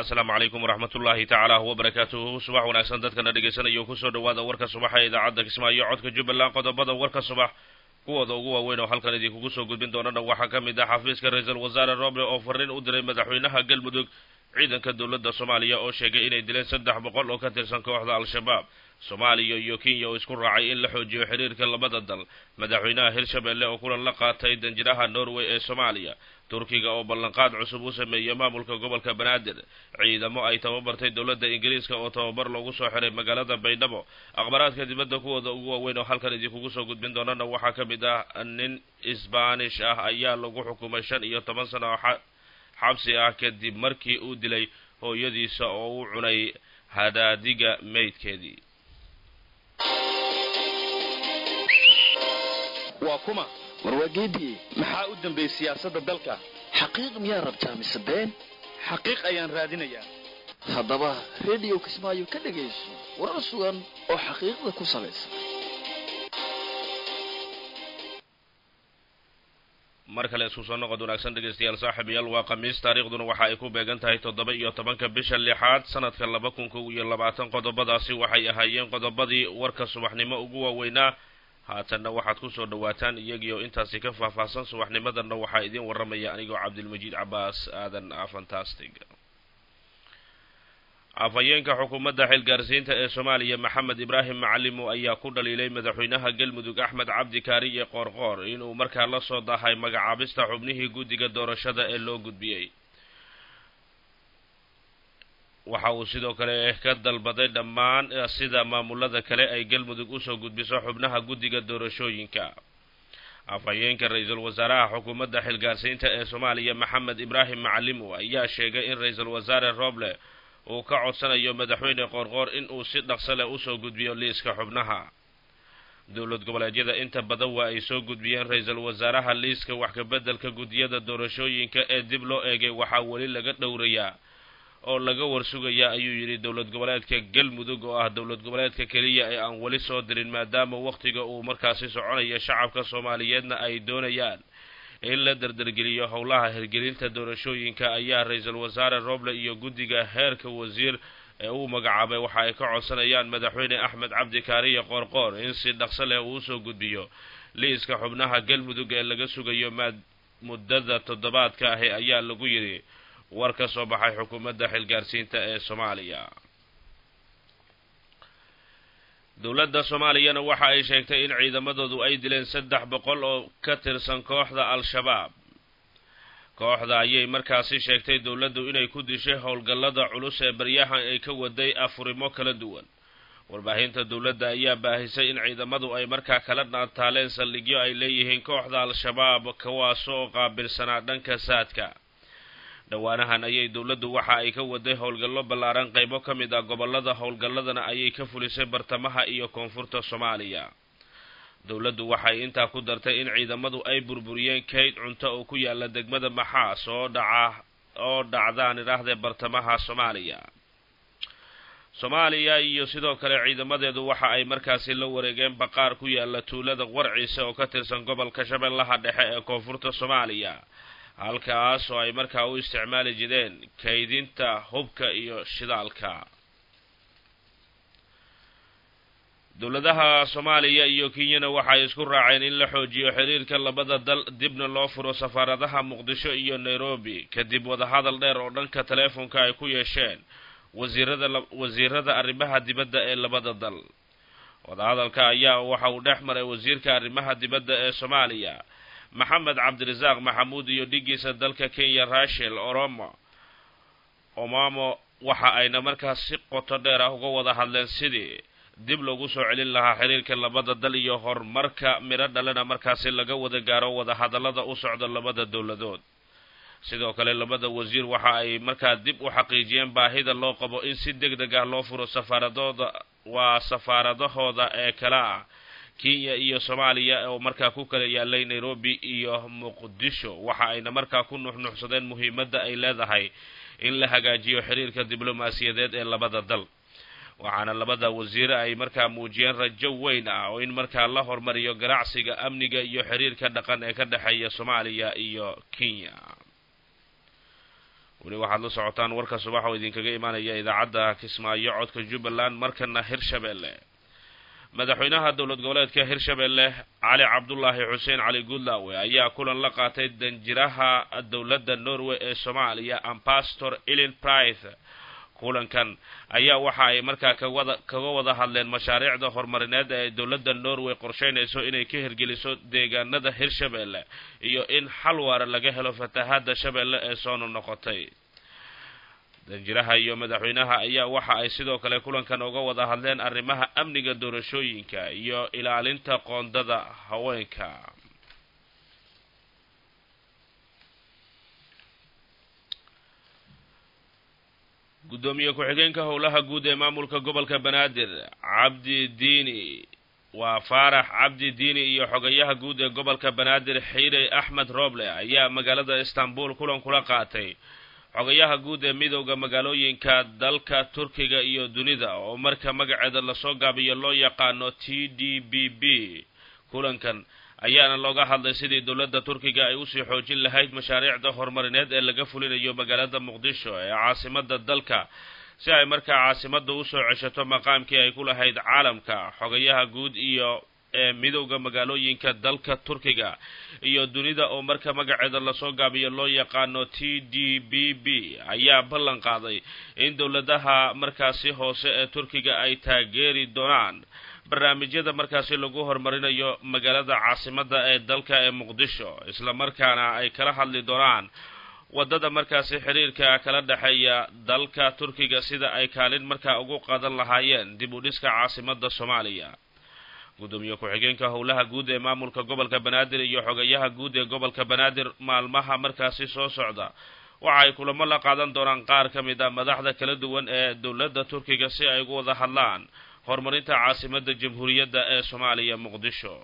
asalaamu calaykum waraxmat ullaahi tacaala wabarakaatuhu subax wanaagsan dadkana dhegaysanaya kusoo dhawaada warka subaxa ee idaacadda kismaayo codka jubbaland qodobada warka subax kuwooda ugu waaweyn oo halkan idinkugu soo gudbin doonana waxaa ka mid ah xafiiska ra-iisul wasaare roble oo fariin u diray madaxweynaha galmudug ciidanka dowladda soomaaliya oo sheegay inay dileen saddex boqol oo ka tirsan kooxda al-shabaab soomaaliya iyo kenya oo isku raacay in la xoojiyo xiriirka labada dal madaxweynaha hirshabelle oo kulan la qaatay danjiraha norway ee soomaaliya turkiga oo ballanqaad cusub u sameeyey maamulka gobolka banaadir ciidamo ay tababartay dowladda ingiriiska oo tababar loogu soo xiray magaalada baydhabo akhbaraadka dibadda kuwooda ugu waaweyn oo halkan idinkugu soo gudbin doonana waxaa ka mid ah nin isbaanish ah ayaa lagu xukumay shan iyo toban sano oo xabsi ah kadib markii uu dilay hooyadiisa oo u cunay hadaadiga meydkeedii waa kuma warwaageedii maxaa u dambeeyey siyaasadda dalka xaqiiq miyaa rabtaa mise been xaqiiq ayaan raadinayaa haddaba rediyo kismaayo ka dhegayso warar sugan oo xaqiiqda ku salaysan mar kale isku soo noqod wanaagsan dhegaystayaal saaxiibayaal waa khamiis taariikhduna waxa ay ku beegan tahay toddoba iyo tobanka bisha lixaad sanadka laba kun kow iyo labaatan qodobadaasi waxay ahaayeen qodobadii warka subaxnimo ugu waaweynaa haatanna waxaad kusoo dhawaataan iyagiioo intaasi ka faahfaahsan subaxnimadanna waxaa idiin warramaya anigoo cabdilmajiid cabaas aadan fantastic afhayeenka xukuumadda xilgaarsiinta ee soomaaliya maxamed ibraahim macalimo ayaa ku dhaliilay madaxweynaha galmudug axmed cabdi kaariye qoorqoor inuu markaa la soo dahay magacaabista xubnihii guddiga doorashada ee loo gudbiyey waxa uu sidoo kale ka dalbaday dhammaan sida maamulada kale ay galmudug usoo gudbiso xubnaha guddiga doorashooyinka afhayeenka ra-iisul wasaaraha xukuumadda xilgaarsiinta ee soomaaliya maxamed ibraahim macalimo ayaa sheegay in ra-iisul wasaare roble uu ka codsanayo madaxweyne qoorqoor in uu si dhaqso leh usoo gudbiyo liiska xubnaha dowlad goboleedyada inta badan waa ay soo gudbiyeen ra-iisul wasaaraha liiska wax kabeddelka guddiyada doorashooyinka ee dib loo eegay waxaa weli laga dhowrayaa oo laga warsugayaa ayuu yidhi dowlad goboleedka galmudug oo ah dowlad goboleedka keliya ee aan weli soo dirin maadaama wakhtiga uu markaasi soconayo shacabka soomaaliyeedna ay doonayaan in la dardargeliyo howlaha hirgelinta doorashooyinka ayaa ra-iisul wasaare roble iyo guddiga heerka wasiir ee uu magacaabay waxa ay ka codsanayaan madaxweyne axmed cabdi kaariye qoorqoor in si dhaqso leh uu usoo gudbiyo liiska xubnaha galmudug ee laga sugayo maad muddada toddobaadka ahi ayaa lagu yidhi war ka soo baxay xukuumadda xilgaarsiinta ee soomaaliya dowladda soomaaliyana waxa ay sheegtay in ciidamadoodu ay dileen saddex boqol oo ka tirsan kooxda al-shabaab kooxda ayay markaasi sheegtay dowladdu inay ku dishay howlgallada culus ee baryahan ay ka waday afurimo kala duwan warbaahinta dowladda ayaa baahisay in ciidamadu ay markaa kala naataaleen saldhigyo ay leeyihiin kooxda al-shabaab kuwaasoo qaabilsanaa dhanka saadka dhowaanahan ayay dowladdu waxa ay ka waday howlgallo ballaaran qaybo ka mid ah gobolada howlgalladana ayay ka fulisay bartamaha iyo koonfurta soomaaliya dowladdu waxay intaa ku dartay in ciidamadu ay burburiyeen kayd cunto oo ku yaala degmada maxaas oo dhaca oo dhacdaan idhaahdee bartamaha soomaaliya soomaaliya iyo sidoo kale ciidamadeedu waxa ay markaasi la wareegeen baqaar ku yaala tuulada warciise oo ka tirsan gobolka shabeellaha dhexe ee koonfurta soomaaliya halkaas oo ay markaa u isticmaali jireen kaydinta hubka iyo shidaalka dowladaha soomaaliya iyo kenyana waxay isku raaceen in la xoojiyo xiriirka labada dal dibna loo furo safaaradaha muqdisho iyo nairobi kadib wadahadal dheer oo dhanka teleefonka ay ku yeesheen wasiirada wasiirada arrimaha dibadda ee labada dal wadahadalka ayaa waxa uu dhex maray wasiirka arrimaha dibadda ee soomaaliya maxamed cabdirasaaq maxamuud iyo dhigiisa dalka kenya rachel oromo omamo waxa ayna markaas si qoto dheer ah uga wada hadleen sidii dib loogu soo celin lahaa xiriirka labada dal iyo horumarka midho dhalena markaasi laga wada gaaro wadahadallada u socda labada dowladood sidoo kale labada wasiir waxa ay markaa dib u xaqiijiyeen baahida loo qabo in si deg deg ah loo furo safaaradooda waa safaaradahooda ee kale ah kenya iyo soomaaliya oo markaa ku kala yaalay nairobi iyo muqdisho waxa ayna markaa ku nuxnuxsadeen muhiimadda ay leedahay in la hagaajiyo xiriirka diblomaasiyadeed ee labada dal waxaana labada wasiire ay markaa muujiyeen rajo weyn ah oo in markaa la hormariyo ganacsiga amniga iyo xiriirka dhaqan ee ka dhexeeya soomaaliya iyo kenya weli waxaad la socotaan warka subax oo idinkaga imaanaya idaacadda kismaayo codka jubbaland markana hirshabeelle madaxweynaha dowlad goboleedka hirshabeelle cali cabdulaahi xuseen cali guudlaawe ayaa kulan la qaatay danjiraha dowladda norway ee soomaaliya ambastor ilin price kulankan ayaa waxa ay markaa kawada kaga wada hadleen mashaariicda horumarineed ee dowladda norway qorsheynayso inay ka hirgeliso deegaanada hirshabeelle iyo in xal waara laga helo fatahaada shabeelle ee soo noqnoqotay danjiraha iyo madaxweynaha ayaa waxa ay sidoo kale kulankan uga wada hadleen arrimaha amniga doorashooyinka iyo ilaalinta qoondada haweenka guddoomiye ku-xigeenka howlaha guud ee maamulka gobolka banaadir cabdi diini waa faarax cabdi diini iyo xogayaha guud ee gobolka banaadir xiirey axmed rooble ayaa magaalada istanbul kulan kula qaatay xogayaha guud ee midowda magaalooyinka dalka turkiga iyo dunida oo marka magaceeda lasoo gaabiyo loo yaqaano t d b b kulankan ayaana looga hadlay sidii dowladda turkiga ay usii xoojin lahayd mashaariicda horumarineed ee laga fulinayo magaalada muqdisho ee caasimada dalka si ay markaa caasimada usoo ceshato maqaamkii ay ku lahayd caalamka xogayaha guud iyo ee midowda magaalooyinka dalka turkiga iyo dunida oo marka magaceeda lasoo gaabiyo loo yaqaano t d b b ayaa ballan qaaday in dowladaha markaasi hoose ee turkiga ay taageeri doonaan barnaamijyada markaasi lagu horumarinayo magaalada caasimada ee dalka ee muqdisho isla markaana ay kala hadli doonaan waddada markaasi xiriirka kala dhexeeya dalka turkiga sida ay kaalin markaa ugu qadan lahaayeen dib u dhiska caasimada soomaaliya gudoomiye ku-xigeenka howlaha guud ee maamulka gobolka banaadir iyo xogayaha guud ee gobolka banaadir maalmaha markaasi soo socda waxa ay kulamo la qaadan doonaan qaar ka mid a madaxda kala duwan ee dowladda turkiga si ay ugu wada hadlaan horumarinta caasimada jamhuuriyadda ee soomaaliya muqdisho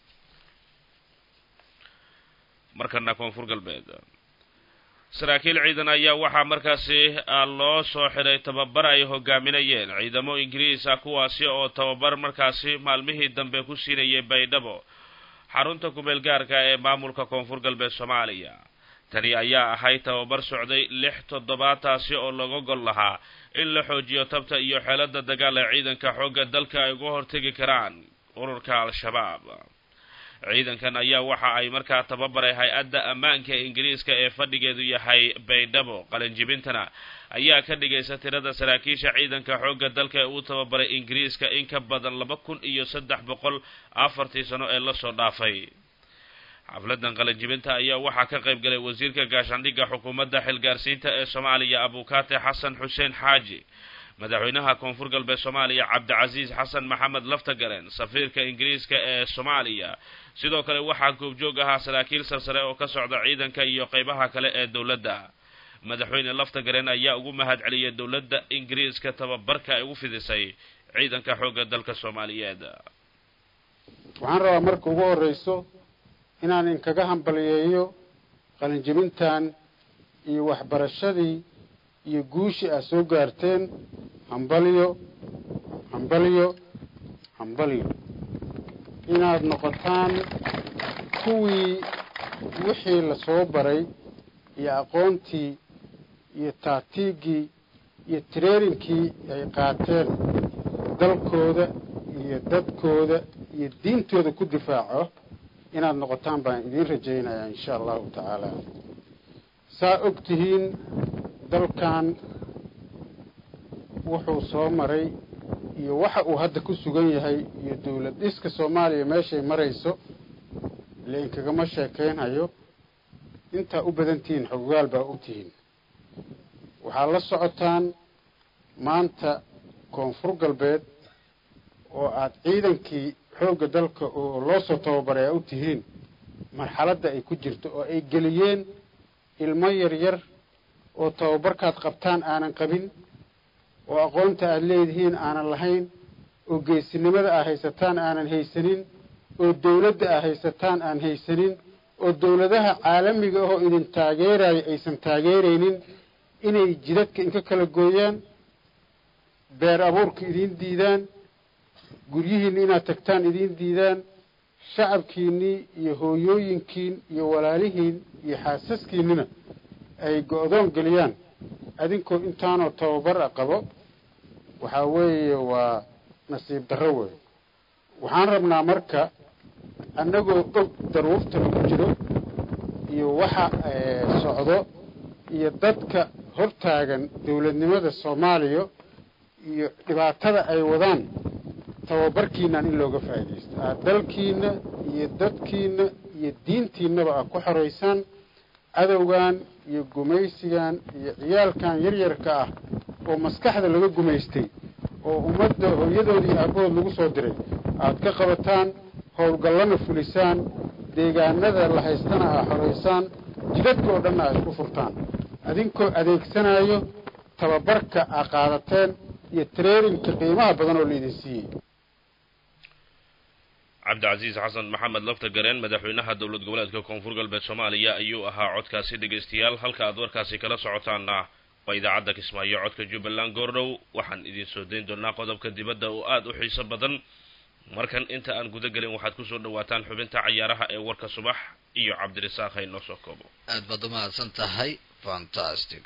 markana koonfur galbeed saraakiil ciidan ayaa waxaa markaasi loo soo xiray tababar ay hogaaminayeen ciidamo ingiriis ah kuwaasi oo tababar markaasi maalmihii dambe ku siinayay baydhabo xarunta kumeel gaarka ee maamulka koonfur galbeed soomaaliya tani ayaa ahayd tababar socday lix toddobaataasi oo laga gol lahaa in la xoojiyo tabta iyo xeelada dagaal ee ciidanka xoogga dalka ay uga hortegi karaan ururka al-shabaab ciidankan ayaa waxa ay markaa tababaray hay-adda ammaanka ingiriiska ee fadhigeedu yahay baydhabo qalinjibintana ayaa ka dhigaysa tirada saraakiisha ciidanka xoogga dalka ee uu tababaray ingiriiska in ka badan laba kun iyo saddex boqol afartii sano ee lasoo dhaafay xafladan qalinjibinta ayaa waxaa ka qayb galay wasiirka gaashaandhigga xukuumadda xilgaarsiinta ee soomaaliya abukaate xasan xuseen xaaji madaxweynaha koonfur galbeed soomaaliya cabdicasiis xasan maxamed laftagaren safiirka ingiriiska ee soomaaliya sidoo kale waxaa goobjoog ahaa saraakiil sarsare oo ka socda ciidanka iyo qeybaha kale ee dowladda madaxweyne laftagaren ayaa ugu mahad celiyay dowladda ingiriiska tababarka ay ugu fidisay ciidanka xoogga dalka soomaaliyeed waxaan rabaa marka ugu horreyso inaan inkaga hambaliyeeyo qalinjibintan iyo waxbarashadii iyo guushii aad soo gaarteen hambalyo hambalyo hambalyo inaad noqotaan kuwii wixii la soo baray iyo aqoontii iyo taatiigii iyo tareerinkii ay qaateen dalkooda iyo dadkooda iyo diintooda ku difaaco inaad noqotaan baan idiin rajaynayaa insha allahu tacaala saa og tihiin dalkan wuxuu soo maray iyo waxa uu hadda ku sugan yahay iyo dawlad dhiska soomaaliya meeshay marayso ile inkagama sheekaynhayo intaa u badan tihiin xogogaal baa u tihiin waxaad la socotaan maanta koonfur galbeed oo aad ciidankii xoogga dalka oo loo soo tababaray aa u tihiin marxaladda ay ku jirto oo ay geliyeen ilmo yaryar oo tababarkaad qabtaan aanan qabin oo aqoonta aad leedihiin aanan lahayn oo geesinimada aad haysataan aanan haysanin oo dawladda aad haysataan aan haysanin oo dawladaha caalamiga ahoo idin taageerayo aysan taageeraynin inay jidadka inka kala gooyaan beer abuurka idiin diidaan guryihiinni inaad tagtaan idiin diidaan shacabkiinnii iyo hooyooyinkiin iyo walaalihiin iyo xaasaskiinnina ay go-doon geliyaan adinkoo intaanoo tababar a qabo waxaa weeye waa nasiib darro wey waxaan rabnaa marka annagoo og daruurta lagu jiro iyo waxa socdo iyo dadka hortaagan dawladnimada soomaaliya iyo dhibaatada ay wadaan tababarkiinan in looga faa'iidaysto aad dalkiina iyo dadkiina iyo diintiinaba aad ku xoraysaan cadowgan iyo gumaysigan iyo ciyaalkan yaryarka ah oo maskaxda laga gumaystay oo ummadda hooyadood iyo aabahood lagu soo diray aad ka qabataan howlgallana fulisaan deegaanada la haystana aa xoraysaan jidadka oo dhanna aa isku furtaan adinkoo adeegsanayo tababarka aa qaadateen iyo traininka qiimaha badan oo laidin siiyey cabdicasiis xasan maxamed lafta gareen madaxweynaha dowlad goboleedka koonfur galbeed soomaaliya ayuu ahaa codkaasi dhegaystayaal halka aad warkaasi kala socotaana waa idaacadda kismaayo codka jubbaland goordhow waxaan idin soo dayn doonaa qodobka dibadda oo aada u xiiso badan markan inta aan guda gelin waxaad kusoo dhawaataan xubinta cayaaraha ee warka subax iyo cabdirasaaq hay noo soo koobo aad baad umahadsan tahay fantastic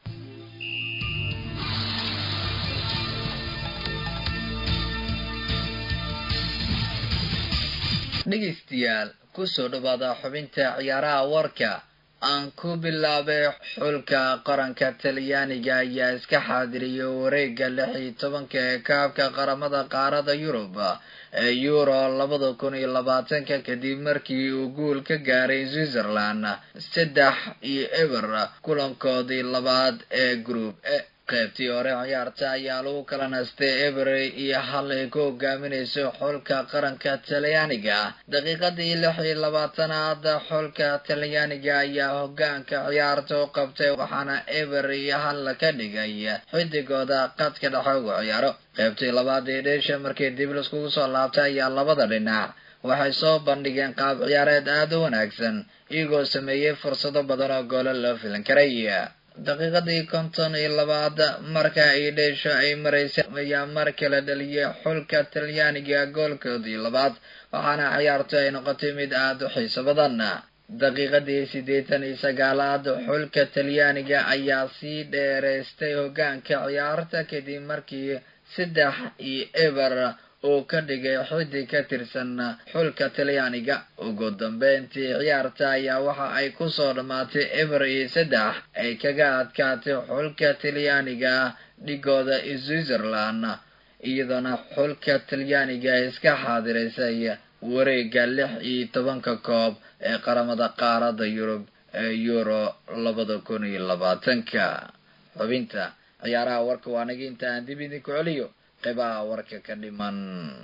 dhegaystayaal kusoo dhawaada xubinta ciyaaraha warka aan ku bilaabay xulka qaranka talyaaniga ayaa iska xaadiriyay wareega lix iyo tobanka ee kaabka qaramada qaarada yurub ee euro labada kun iyo labaatanka kadib markii uu guul ka gaaray switzerland saddex iyo eber kulankoodii labaad ee group e qaybtii hore ciyaarta ayaa lagu kala nastay ebery iyo hal ay ku hogaaminayso xulka qaranka talyaaniga daqiiqadii lix iyo labaatanaad xulka talyaaniga ayaa hogaanka ciyaarta u qabtay waxaana eber iyo hal ka dhigay xidigooda qadka dhexe ugu ciyaaro qaybtii labaad ee dheesha markii dib laiskugu soo laabtay ayaa labada dhinac waxay soo bandhigeen qaab ciyaareed aada u wanaagsan iyagoo sameeyey fursado badan oo goolo loo filan karay daqiiqadii konton iyo labaad marka ay dheesho ay maraysay ayaa mar kale dhaliyay xulka talyaaniga goolkoodii labaad waxaana ciyaartu ay noqotay mid aada u xiiso badan daqiiqadii siddeetan iyo sagaalaad xulka talyaaniga ayaa sii dheeraystay hogaanka ciyaarta kadib markii saddex iyo eber uu ka dhigay xidig ka tirsan xulka talyaaniga ugu dambeyntii ciyaarta ayaa waxa ay kusoo dhammaatay eber iyo saddex ay kaga adkaatay xulka talyaaniga dhigooda switzerland iyadoona xulka talyaaniga iska xaadiraysay wareega lix iyo tobanka koob ee qaramada qaarada yurub ee euro labada kun iyo labaatanka xubinta ciyaaraha warka waa naga inta aan dib idinku celiyo qeybaha warka ka dhiman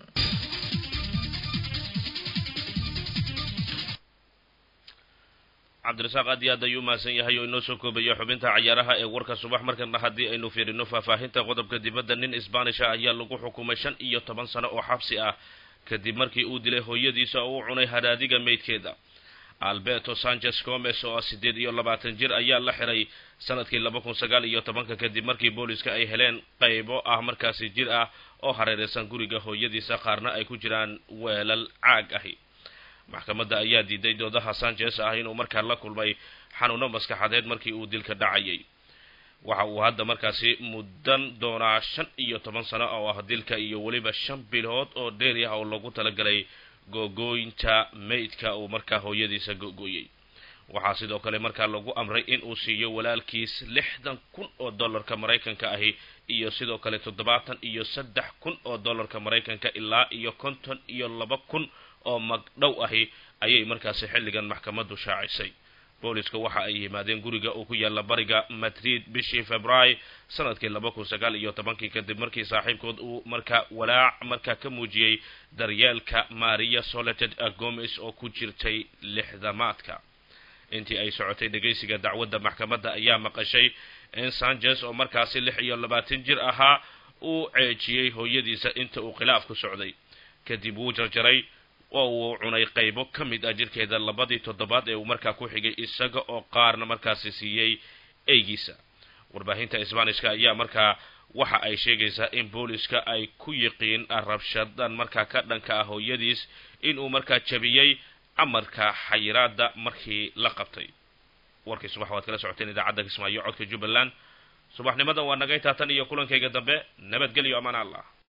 cabdirasaaq aad iyo aad ayuu umahadsan yahay oo inoo soo koobaya xubinta cayaaraha ee warka subax markana haddii aynu fiirino faahfaahinta qodobka dibadda nin isbanisha ayaa lagu xukumay shan iyo toban sano oo xabsi ah kadib markii uu dilay hooyadiisa oo u cunay hadaadiga meydkeeda alberto sanchez gomes oo ah siddeed iyo labaatan jir ayaa la xiray sanadkii laba kun sagaal iyo tobanka kadib markii booliska ay heleen qaybo ah markaasi jir ah oo hareereysan guriga hooyadiisa qaarna ay ku jiraan weelal caag ahi maxkamadda ayaa diiday doodaha sanchez ah inuu markaa la kulmay xanuuno maskaxadeed markii uu dilka dhacayay waxa uu hadda markaasi muddan doonaa shan iyo toban sano oo ah dilka iyo weliba shan bilood oo dheeri ah oo lagu talagalay googooynta maydka uu markaa hooyadiisa googooyey waxaa sidoo kale markaa lagu amray in uu siiyo walaalkiis lixdan kun oo dollarka maraykanka ahi iyo sidoo kale toddobaatan iyo saddex kun oo dollarka maraykanka ilaa iyo konton iyo laba kun oo magdhow ahi ayay markaasi xilligan maxkamaddu shaacisay booliska waxa ay yimaadeen guriga uu ku yaalla bariga madrid bishii february sanadkii laba kun sagaal iyo tobankii kadib markii saaxiibkood uu markaa walaac markaa ka muujiyey daryeelka maria soleted gomes oo ku jirtay lixdamaadka intii ay socotay dhegaysiga dacwadda maxkamadda ayaa maqashay in sanchez oo markaasi lix iyo labaatan jir ahaa uu ceejiyey hooyadiisa inta uu khilaaf ku socday kadib wuu jarjaray oo uu cunay qaybo ka mid ah jirkeeda labadii toddobaad ee uu markaa ku xigay isaga oo qaarna markaasi siiyey eygiisa warbaahinta isbaanishka ayaa markaa waxa ay sheegaysaa in booliska ay ku yiqiin rabshadan markaa ka dhanka ah hooyadiis inuu markaa jabiyey amarka xayiraada markii la qabtay warkii subax waad kala socoteen idaacadda kismaayo codka jubbaland subaxnimadan waa nagay taatan iyo kulankayga dambe nabadgelyo amaan allah